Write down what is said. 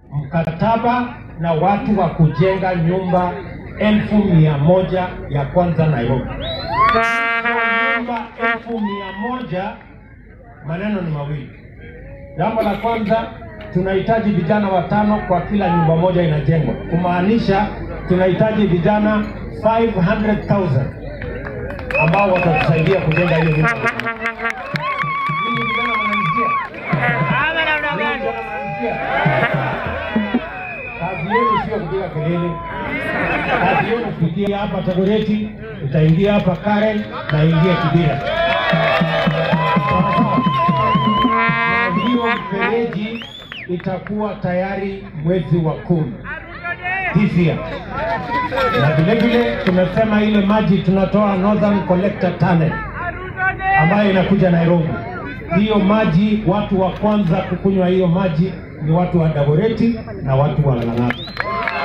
mkataba na watu wa kujenga nyumba elfu mia moja ya kwanza Nairobi. Hizo nyumba elfu mia moja maneno ni mawili. Jambo la kwanza, tunahitaji vijana watano kwa kila nyumba moja inajengwa, kumaanisha tunahitaji vijana 500,000 ambao watatusaidia kujenga hiyo nyumba. Ninyi vijana mnanisikia? Ninyi vijana mnanisikia? Kazi yenu sio kupiga kelele, kazi yenu kupitia hapa Tagoreti, utaingia hapa Karen na ingia Kibira. Sawa sawa? na hiyo mfereji itakuwa tayari mwezi wa kumi this year. Na vile vile tumesema ile maji tunatoa Northern Collector Tunnel ambayo inakuja Nairobi. Hiyo maji, watu wa kwanza kukunywa hiyo maji ni watu wa Dagoretti na watu wa Lang'ata.